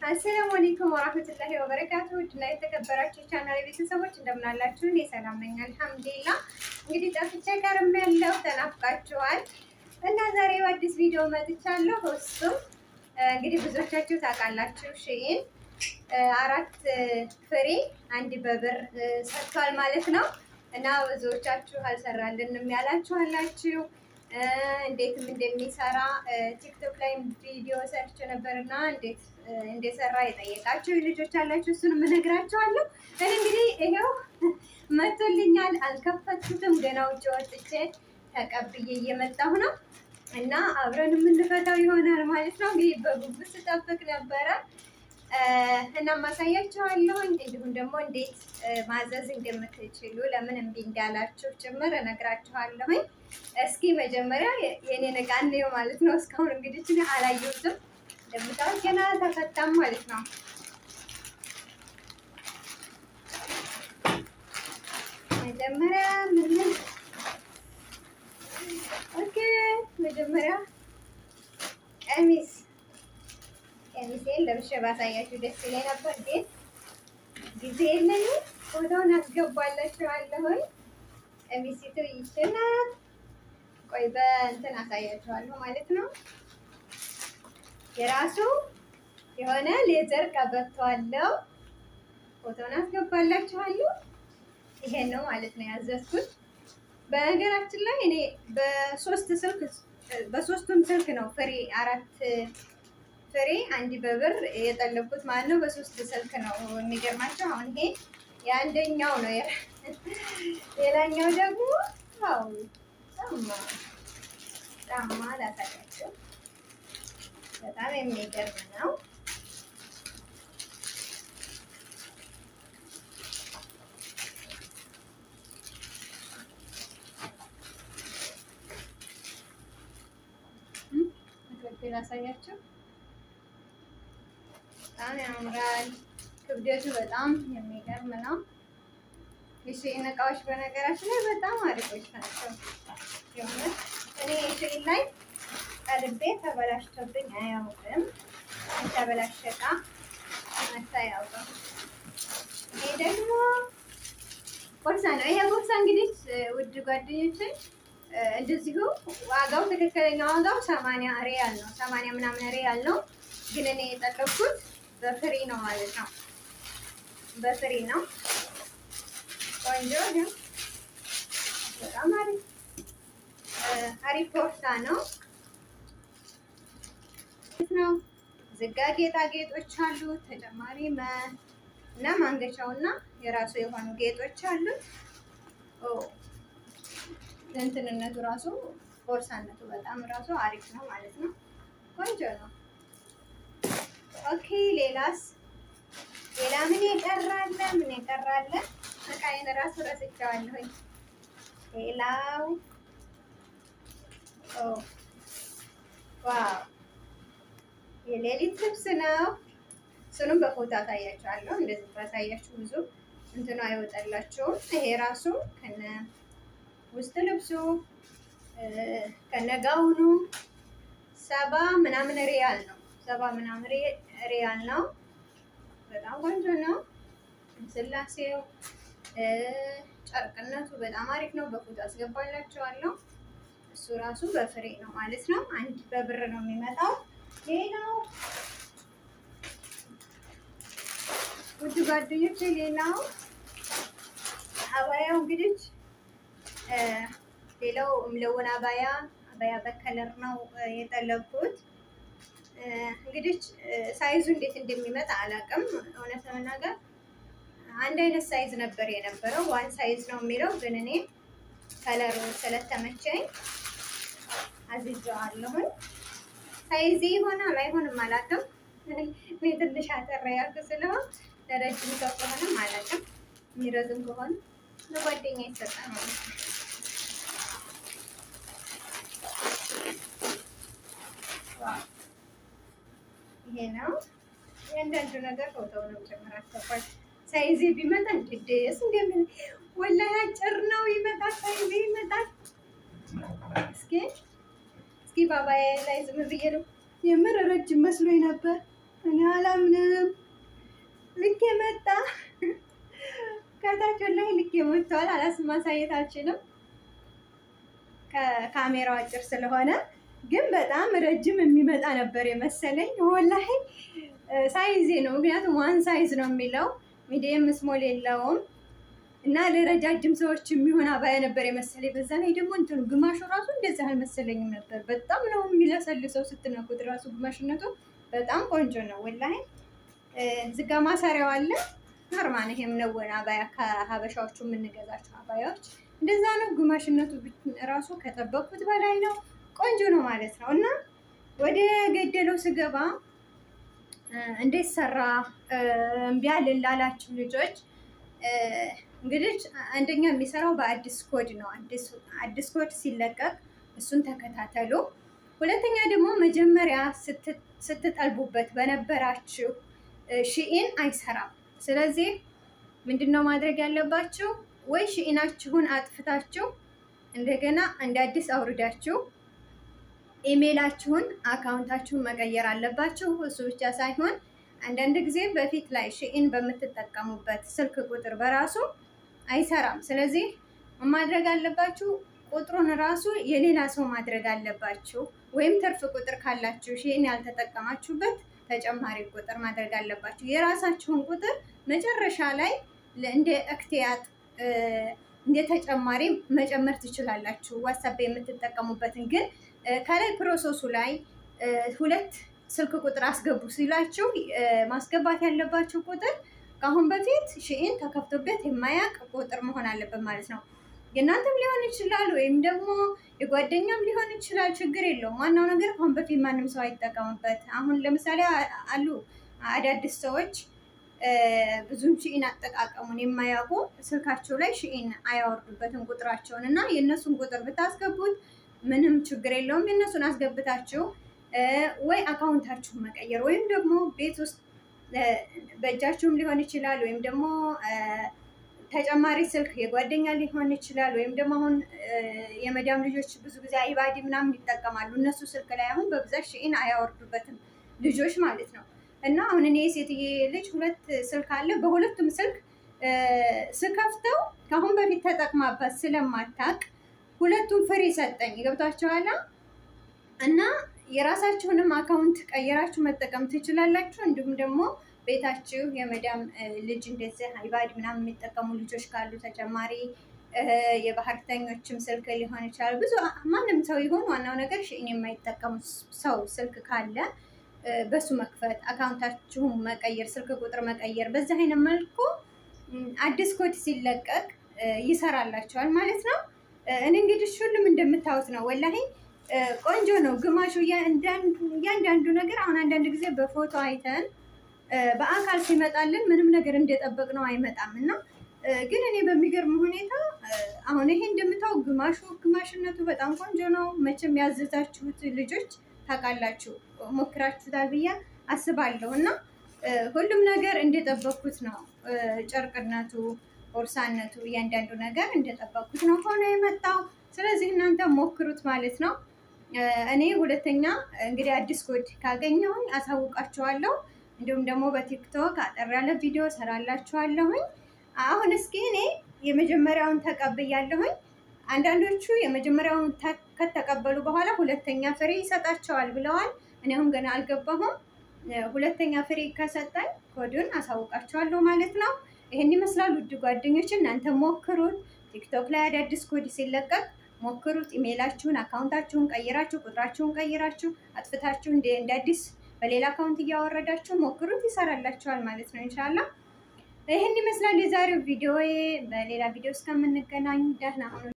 አሰላሙ አለይኩም ወራህመቱላሂ ወበረካቱ ውድና የተከበራችሁ ቻናል ቤተሰቦች እንደምን አላችሁ? እኔ ሰላም ነኝ አልሐምዱሊላህ። እንግዲህ ጠፍቼ ከርም ያለው ተናፍቃችኋል እና ዛሬ በአዲስ ቪዲዮ መጥቻለሁ። እሱም እንግዲህ ብዙዎቻችሁ ታውቃላችሁ ሺኢን አራት ፍሬ አንድ በብር ሰጥቷል ማለት ነው እና ብዙዎቻችሁ አልሰራልንም ያላችሁ አላችሁ እንዴትም እንደሚሰራ ቲክቶክ ላይ ቪዲዮ ሰርች ነበር እና እንዴት እንደሰራ የጠየቃችሁ ልጆች አላችሁ። እሱንም እነግራችኋለሁ። እኔ እንግዲህ ይሄው መቶልኛል። አልከፈትኩትም ገና ውጭ ወጥቼ ተቀብዬ እየመጣሁ ነው እና አብረን የምንፈታው ይሆናል ማለት ነው። እንግዲህ በጉጉት ስጠብቅ ነበረ እና ማሳያችኋለሁኝ እንዲሁም ደግሞ እንዴት ማዘዝ እንደምትችሉ ለምን እምቢ እንዳላችሁ ጭምር እነግራችኋለሁኝ። እስኪ መጀመሪያ የኔን ዕቃ እንየው ማለት ነው። እስካሁን እንግዲህ ችን አላየሁትም። እንደምታውቅ ገና ተፈታም ማለት ነው። መጀመሪያ ምን ኦኬ፣ መጀመሪያ ቀሚስ ቀሚሴን ለብሼ ባሳያችሁ ደስ ይለኝ ነበር፣ ግን ጊዜ የለኝም። ፎቶውን አስገባላችኋለሁኝ። ቀሚሲቱ ይችላል። ቆይ በእንትን አሳያችኋለሁ ማለት ነው። የራሱ የሆነ ሌዘር ቀበቶ አለው። ፎቶውን አስገባላችኋለሁ። ይሄን ነው ማለት ነው ያዘዝኩት። በነገራችን ላይ እኔ በሶስት ስልክ በሶስቱም ስልክ ነው ፍሬ አራት ፍሬ አንድ በብር የጠለብኩት ማለት ነው። በሶስት ስልክ ነው የሚገርማቸው። አሁን ይሄ የአንደኛው ነው። ሌላኛው ደግሞ ያው ጫማ ጫማ ላሳያቸው። በጣም የሚገርም ነው። ላሳያቸው በጣም ያምራል። ክብደቱ በጣም የሚገርም ነው። የሺኢን እቃዎች በነገራችን ላይ በጣም አሪፎች ናቸው። የሆነ እኔ የሺኢን ላይ ቀልቤ ተበላሽቶብኝ አያውቅም። የተበላሸ እቃ መታ አያውቅም። ይሄ ደግሞ ቦርሳ ነው። ይሄ ቦርሳ እንግዲህ ውድ ጓደኞችን እንደዚሁ ዋጋው ትክክለኛ ዋጋው ሰማንያ ሪያል ነው። ሰማንያ ምናምን ሪያል ነው። ግን እኔ የጠለብኩት በፍሪ ነው ማለት ነው። በፍሪ ነው። ቆንጆ ነው። በጣም አሪፍ አሪፍ ቦርሳ ነው ነው። ዝጋ ጌጣጌጦች አሉት። ተጨማሪ እና ማንገቻው እና የራሱ የሆኑ ጌጦች አሉት። እንትንነቱ ራሱ ቦርሳነቱ በጣም ራሱ አሪፍ ነው ማለት ነው። ቆንጆ ነው። ኦኬ ሌላስ ሌላ ምን የቀራለ? ምን የቀራለ? እቃዬን ራሱ ረስቼዋለሁኝ። ሌላው ዋው የሌሊት ልብስ ነው። እሱንም በፎቶ አሳያችኋለሁ። እንደዚህ ባሳያችሁ ብዙ እንትኑ አይወጣላችሁም። ይሄ ራሱ ከነ ውስጥ ልብሱ ከነጋውኑ ሰባ ምናምን ሪያል ነው። ሰባ ምናምን ሪያል ነው። በጣም ቆንጆ ነው። ስላሴው ጨርቅነቱ በጣም አሪፍ ነው። በፎቶ አስገባላችኋለሁ። እሱ ራሱ በፍሬ ነው ማለት ነው። አንድ በብር ነው የሚመጣው። ሌላው ውድ ጓደኞች፣ ሌላው አባያው እንግዲህ ሌላው ምለውን አባያ አባያ በከለር ነው የጠለብኩት። እንግዲህ ሳይዙ እንዴት እንደሚመጣ አላውቅም። እውነት ለመናገር አንድ አይነት ሳይዝ ነበር የነበረው፣ ዋን ሳይዝ ነው የሚለው ግን እኔ ከለሩ ስለተመቸኝ አዝዤዋለሁኝ። ሳይዜ ይሆናል አይሆንም አላውቅም። እኔ ትንሽ አጠር ያልኩ ስለሆን ለረጅም ሰው ከሆነም አላውቅም። የሚረዝም ከሆነ ለጓደኛ ይሰጣል ማለት ነው። ይሄ ነው እያንዳንዱ ነገር ፎቶውንም ጭምር አስገባል። ሳይዜ ቢመጣ እንድደስ እንደምን ወላሂ አጭር ነው ይመጣል፣ ሳይዜ ይመጣል። እስኪ እስኪ ባባዬ ላይ ዝም ብዬ ነው የምር ረጅም መስሎኝ ነበር። እኔ አላምንም። ልክ የመጣ ከታች ላይ ልክ የመጥተዋል። አላስ ማሳየት አልችልም ከካሜራው አጭር ስለሆነ፣ ግን በጣም ረጅም የሚመጣ ነበር የመሰለኝ። ወላሂ ሳይዜ ነው፣ ምክንያቱም ዋን ሳይዝ ነው የሚለው ሚዲየም ስሞል የለውም። እና ለረጃጅም ሰዎች የሚሆን አባያ ነበር የመሰለኝ። በዛ ላይ ደግሞ እንትኑ ግማሹ ራሱ እንደዚህ አልመሰለኝም ነበር። በጣም ነው የሚለሰልሰው ስትነኩት ራሱ ግማሽነቱ በጣም ቆንጆ ነው ወላሂ። ዝጋ ማሰሪያው አለ ኖርማል። ይሄም ነወን አባያ ከሀበሻዎቹ የምንገዛቸው አባያዎች እንደዛ ነው። ግማሽነቱ ራሱ ከጠበቅኩት በላይ ነው። ቆንጆ ነው ማለት ነው። እና ወደ ገደለው ስገባ እንዴት ሰራ እምቢ አልን ላላችሁ ልጆች እንግዲህ አንደኛ የሚሰራው በአዲስ ኮድ ነው። አዲስ ኮድ ሲለቀቅ እሱን ተከታተሉ። ሁለተኛ ደግሞ መጀመሪያ ስትጠልቡበት በነበራችሁ ሺኢን አይሰራም። ስለዚህ ምንድን ነው ማድረግ ያለባችሁ? ወይ ሺኢናችሁን አጥፍታችሁ እንደገና እንደ አዲስ አውርዳችሁ ኢሜይላችሁን አካውንታችሁን መቀየር አለባችሁ። እሱ ብቻ ሳይሆን አንዳንድ ጊዜ በፊት ላይ ሺኢን በምትጠቀሙበት ስልክ ቁጥር በራሱ አይሰራም። ስለዚህ ማድረግ አለባችሁ ቁጥሩን ራሱ የሌላ ሰው ማድረግ አለባችሁ። ወይም ትርፍ ቁጥር ካላችሁ ሺኢን ያልተጠቀማችሁበት ተጨማሪ ቁጥር ማድረግ አለባችሁ። የራሳችሁን ቁጥር መጨረሻ ላይ እንደ እክትያት እንደ ተጨማሪ መጨመር ትችላላችሁ። ዋትሳፕ የምትጠቀሙበትን ግን ከላይ ፕሮሰሱ ላይ ሁለት ስልክ ቁጥር አስገቡ ሲላችሁ ማስገባት ያለባችሁ ቁጥር ከአሁን በፊት ሺኢን ተከፍቶበት የማያውቅ ቁጥር መሆን አለበት ማለት ነው። የእናንተም ሊሆን ይችላል ወይም ደግሞ የጓደኛም ሊሆን ይችላል። ችግር የለውም። ዋናው ነገር ከአሁን በፊት ማንም ሰው አይጠቀምበት። አሁን ለምሳሌ አሉ አዳዲስ ሰዎች ብዙም ሺኢን አጠቃቀሙን የማያውቁ ስልካቸው ላይ ሺኢን አያወርዱበትም ቁጥራቸውን እና የእነሱን ቁጥር ብታስገቡት ምንም ችግር የለውም። የእነሱን አስገብታችሁ ወይ አካውንታችሁን መቀየር ወይም ደግሞ ቤት ውስጥ በእጃችሁም ሊሆን ይችላል ወይም ደግሞ ተጨማሪ ስልክ የጓደኛ ሊሆን ይችላል። ወይም ደግሞ አሁን የመዳም ልጆች ብዙ ጊዜ አይባዲ ምናምን ይጠቀማሉ። እነሱ ስልክ ላይ አሁን በብዛት ሺኢን አያወርዱበትም ልጆች ማለት ነው። እና አሁን እኔ የሴትዬ ልጅ ሁለት ስልክ አለ። በሁለቱም ስልክ ስከፍተው ከአሁን በፊት ተጠቅማበት ስለማታቅ ሁለቱም ፍሪ ሰጠኝ። ገብቷችኋል? እና የራሳችሁንም አካውንት ቀይራችሁ መጠቀም ትችላላችሁ። እንዲሁም ደግሞ ቤታችሁ የመዳም ልጅ እንደዚህ አይባድ ምናምን የሚጠቀሙ ልጆች ካሉ ተጨማሪ የባህርተኞችም ስልክ ሊሆን ይችላል። ብዙ ማንም ሰው ይሆን ዋናው ነገር ሺኢን የማይጠቀሙ ሰው ስልክ ካለ በሱ መክፈት፣ አካውንታችሁን መቀየር፣ ስልክ ቁጥር መቀየር፣ በዚህ አይነት መልኩ አዲስ ኮድ ሲለቀቅ ይሰራላቸዋል ማለት ነው። እኔ እንግዲህ ሁሉም እንደምታዩት ነው ወላሂ ቆንጆ ነው። ግማሹ እያንዳንዱ ነገር አሁን አንዳንድ ጊዜ በፎቶ አይተን በአካል ሲመጣልን ምንም ነገር እንደጠበቅ ነው አይመጣም እና ግን እኔ በሚገርም ሁኔታ አሁን ይሄ እንደምታው ግማሹ ግማሽነቱ በጣም ቆንጆ ነው። መቼም ያዘዛችሁት ልጆች ታውቃላችሁ፣ ሞክራችሁታል ብዬ አስባለሁ እና ሁሉም ነገር እንደጠበቅኩት ነው። ጨርቅነቱ፣ ቦርሳነቱ፣ እያንዳንዱ ነገር እንደጠበቅኩት ነው ሆኖ የመጣው። ስለዚህ እናንተ ሞክሩት ማለት ነው። እኔ ሁለተኛ እንግዲህ አዲስ ኮድ ካገኘሁኝ አሳውቃችኋለሁ። እንዲሁም ደግሞ በቲክቶክ አጠር ያለ ቪዲዮ ሰራላችኋለሁኝ። አሁን እስኪ እኔ የመጀመሪያውን ተቀብያለሁኝ። አንዳንዶቹ የመጀመሪያውን ከተቀበሉ በኋላ ሁለተኛ ፍሬ ይሰጣቸዋል ብለዋል። እኔ አሁን ገና አልገባሁም። ሁለተኛ ፍሬ ከሰጠኝ ኮዱን አሳውቃቸዋለሁ ማለት ነው። ይህን ይመስላል ውድ ጓደኞች፣ እናንተ ሞክሩት። ቲክቶክ ላይ አዳዲስ ኮድ ሲለቀቅ ሞክሩት። ኢሜይላችሁን፣ አካውንታችሁን ቀይራችሁ ቁጥራችሁን ቀይራችሁ አጥፍታችሁ እንደ አዲስ በሌላ አካውንት እያወረዳችሁ ሞክሩት። ይሰራላችኋል ማለት ነው ኢንሻላህ። ይህን ይመስላል የዛሬው ቪዲዮ። በሌላ ቪዲዮ እስከምንገናኝ ደህና ሁኑ።